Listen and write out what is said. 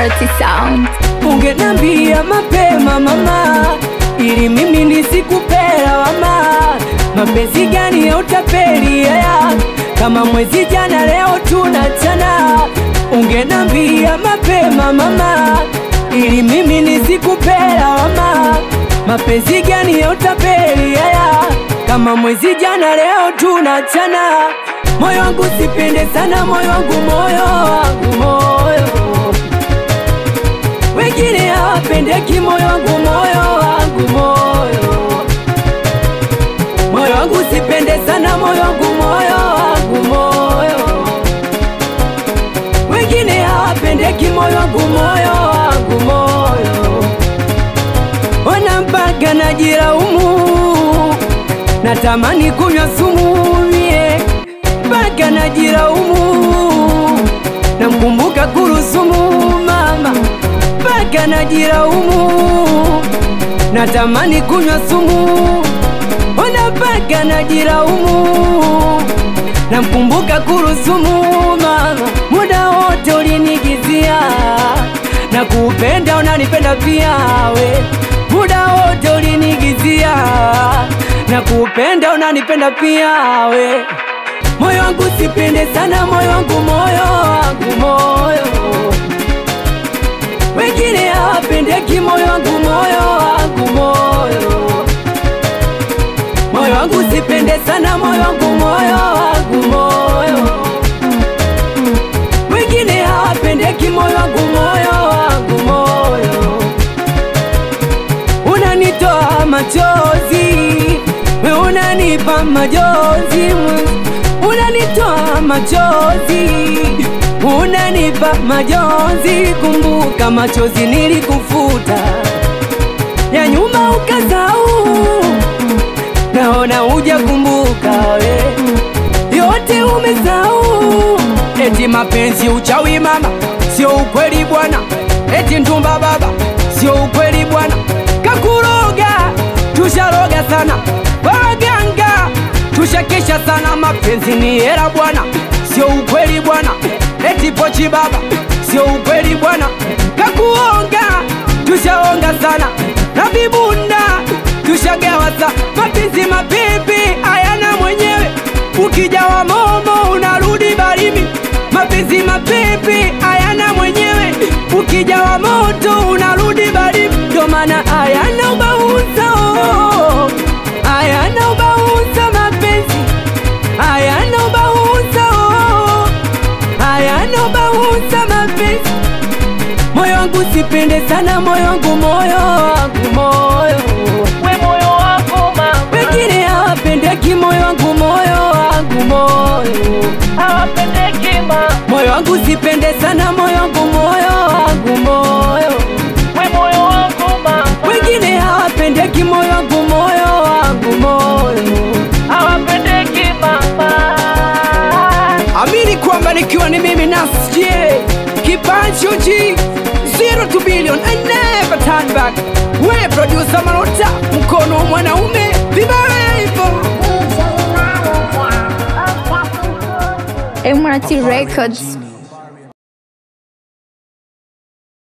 Emirati Sound. Ungenambia mapema mama, ili mimi nisikupela wama. Mapenzi gani ya utapeli haya, kama mwezi jana leo tunachana. Ungenambia mapema mama, ili mimi nisikupela wama. Mapenzi gani ya utapeli haya, kama mwezi jana leo tunachana. Moyo wangu sipende sana, moyo wangu, moyo wangu, moyo wengine hawapendeki, moyo wangu, moyo wangu, moyo moyo wangu sipende sana, moyo wangu, moyo wangu, moyo wengine hawapendeki, moyo wangu, moyo wangu, moyo ona mpaka najilaumu, natamani kunywa sumu mie, mpaka najilaumu, namkumbuka kurusumu mama mpaka najilaumu, natamani kunywa sumu, ona mpaka najilaumu, namkumbuka kurusumu mama, muda wote ulinigizia na kupenda, unanipenda pia we, muda wote ulinigizia na kupenda, unanipenda pia we, moyo wangu sipende sana, moyo wangu, moyo wangu, moyo wengine hawapendeki, moyo wangu, moyo wangu, moyo moyo wangu sipende sana, moyo wangu, moyo wangu, moyo wengine hawapendeki, moyo wangu, moyo wangu, moyo unanitoa machozi, we unanipa majonzi, unanitoa machozi unanipa majonzi, kumbuka machozi nilikufuta, ya nyuma ukasahau, naona uja kumbuka we, yote umesahau. Eti mapenzi uchawi mama, sio ukweli bwana, eti ndumba baba, sio ukweli bwana, kakuroga, tusharoga sana waganga, tushakesha sana, mapenzi ni hela bwana, sio ukweli bwana eti pochi baba, sio ukweli bwana, kakuonga, tushaonga sana na vibunda tushagawa sa mapenzi mapipi hayana mwenyewe, ukijawa momo unarudi baridi. Mapenzi mapipi hayana mwenyewe, ukijawa moto unarudi baridi, ndo maana hayana ubauza, oh, hayana ubauza mapenzi hayana ubauza, oh, hayana ubauza mapenzi. Moyo wangu sipende sana, moyo wangu, moyo wangu, moyo we moyo wako mama, wengine hawapendeki, moyo wangu, moyo wangu, moyo hawapendeki mama, moyo wangu sipende sana, moyo wangu, moyo wangu, moyo we moyo wako mama, wengine hawapendeki, moyo wangu, moyo wangu, moyo hawapendeki mama. Amini kwamba nikiwa ni mimi nasikie kipaji uji zero to billion and never turn back. We producer Marota, mkono wa mwanaume vibaya hivyo. Emirati Records.